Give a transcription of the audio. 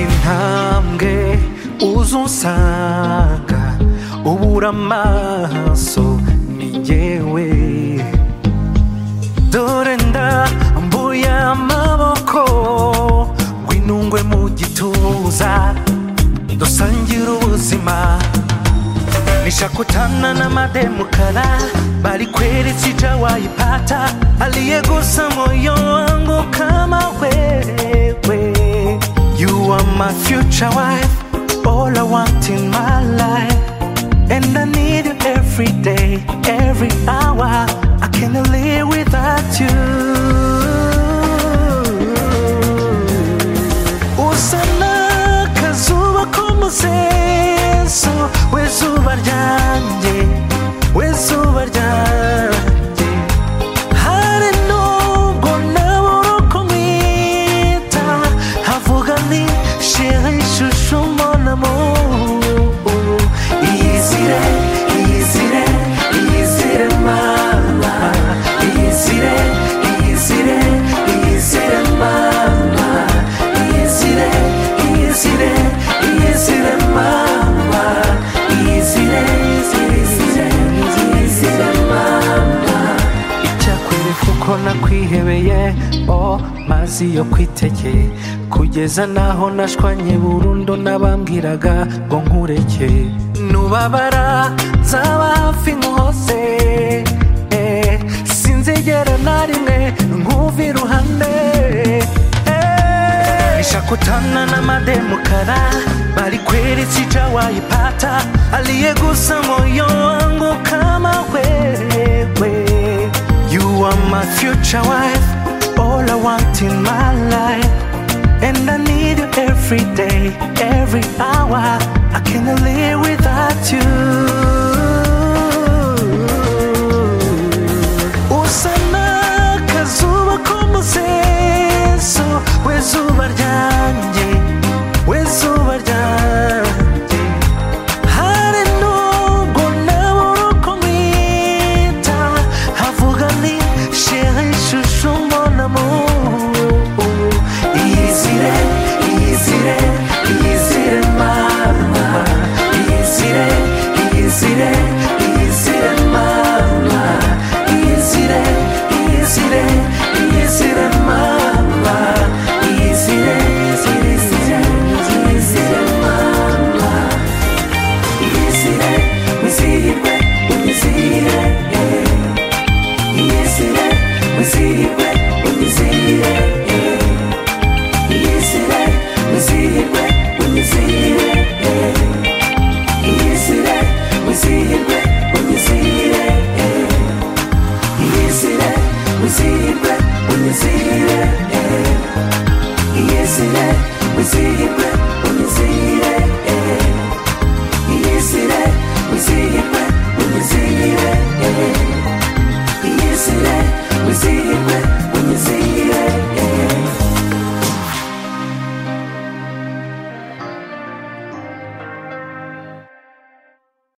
intambwe uza unsanga ubura amaso ni jyewe dore ndambuye amaboko ngwinungwe mu gituza dusangira ubuzima nishakutana na mademu kala bali kweli sijawaipata aliyegusa moyo wangu kama wewe you are my future wife all i want in my life and i need you every day every hour i can't live without you uzana akazuba k'umusenso w'izuba ryanjye w'izuba ryanjye hari nubwo nabura uko mwita havuga ni sheri shushu monamu iyizire iyizire iyizire mama iyizire iyizire iyizire mama iyizire iyizire iyizire mama iyizire iyizire iyizire iyizire mama icyakwereka uko nakwihebeye o mazi yo kwiteke kugeza n'aho nashwanye burundu n'abambwiraga ngo nkureke nubabara zaba hafi nkose eh, sinzigera na rimwe nkumva iruhande eh. nishakutana n'amademukara bali kweli sijawaipata aliyegusa moyo wangu kama wewe You are my future wife, all I want in my life. And I need you every day, every hour. I can't live without you. Uzana akazuba k'umusenso w'izuba ryanjye, w'izuba ryanjye. Hari nubwo nabura uko mwita Havuga ni sheri shushu mon amour Iyizire, iyizire, iyizire mama Iyizire, iyizire, iyizire mama Iyizire, iyizire, iyizire mama Iyizire, iyizire, iyizire, iyizire mama Iyizire, wizihirwe, unizihire eh. Iyizire, wizihirwe, unizihire eh. Iyizire, wizihirwe, unizihire eh. Iyizire, wizihirwe, unizihire eh. Iyizire, wizihirwe, unizihire eh. Iyizire, wizihirwe,